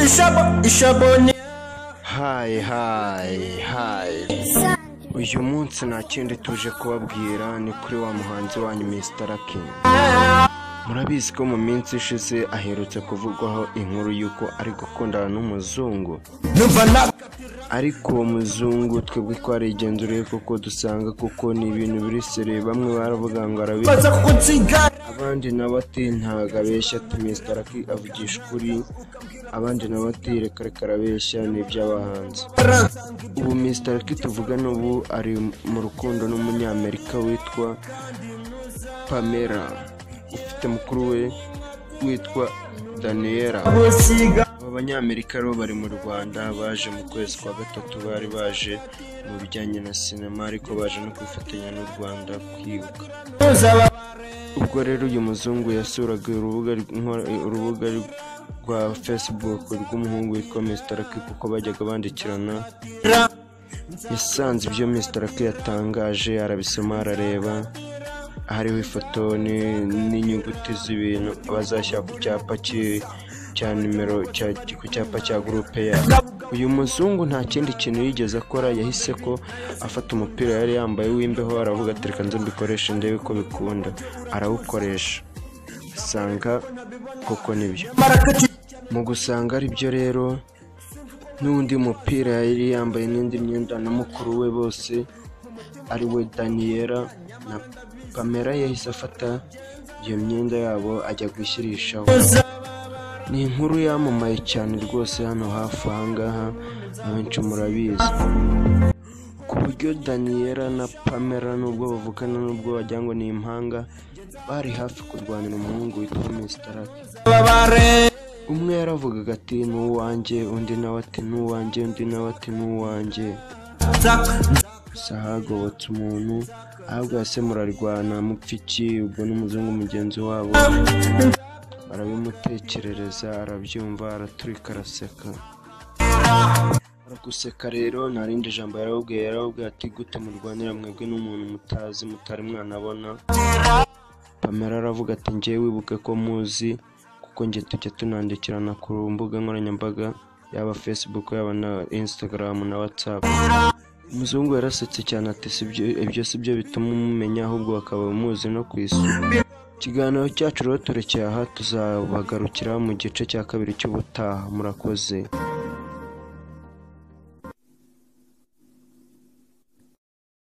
Ishabo, ishabo hayi hayi hayi uyu munsi nta kindi tuje kubabwira ni kuri wa muhanzi wanyu Mr King murabizi ko mu minsi ishize aherutse kuvugwaho inkuru y'uko ari gukundana n'umuzungu ariko uwo muzungu twebwe twarigenzuriye kuko dusanga kuko ni ibintu biri sere bamwe baravuga ngo arabi abandi nabo ati ntago abeshya ati Mr King avugisha ukuri abandi nabo ati reka reka arabeshya ni iby'abahanzi ubu Mr King tuvugana ubu ari mu rukundo n'umunyamerika witwa Pamela ufite mukuru we witwa Daniela aba banyamerika rero bari mu Rwanda baje mu kwezi kwa gatatu bari baje mu bijyanye na sinema ariko baje no kwifatanya n'u Rwanda kwibuka ubwo rero uyu muzungu yasuraga urubuga rw- urubuga rwa facebook rw'umuhungu witwa Mr. K kuko bajyaga bandikirana yasanze ibyo Mr. K yatangaje arabisoma arareba hariho ifoto ni- n'inyuguti z'ibintu bazashyira ku cyapa ki- cya nimero cya- ku cyapa cya gurupe yabo uyu muzungu nta kindi kintu yigeze akora yahise ko afata umupira yari yambaye w'imbeho aravuga ati reka nze mbikoreshe ndebe ko bikunda arawukoresha asanga koko nibyo mu gusanga ari byo rero n'undi mupira yari yambaye n'indi myenda na mukuru we bose ari we daniyera na pamela yahise afata iyo myenda yabo ajya gushyirishaho ni inkuru yamamaye cyane rwose hano hafi aha ngaha abenshi murabizi ku buryo daniyera na pamela nubwo bavukana n'ubwo wagira ngo ni impanga bari hafi kurwanira umuhungu witwa misitarake umwe yaravugaga ati ni uwanjye undi nawe ati ni uwanjye undi nawe ati ni uwanjye gusa hagobotse umuntu ahubwo hasi murarwana mupfa iki ubwo n'umuzungu mugenzi wabo arabimutekerereza arabyumva araturika araseka araguseka rero nta rindi jambo yarawubwiye yarawubwiye ati gute murwanira mwebwe n'umuntu mutazi mutari mwanabona pamela aravuga ati njyewe wibuke ko muzi kuko njye tujya tunandikirana ku mbuga nkoranyambaga yaba facebook yaba na instagram na whatsapp umuzungu yarasetse cyane ati "Si byo- ibyo si byo bituma umumenya ahubwo bakaba bamuzi no ku isi ikiganiro cyacu rero turekeye aha tuzabagarukira mu gice cya kabiri cy'ubutaha murakoze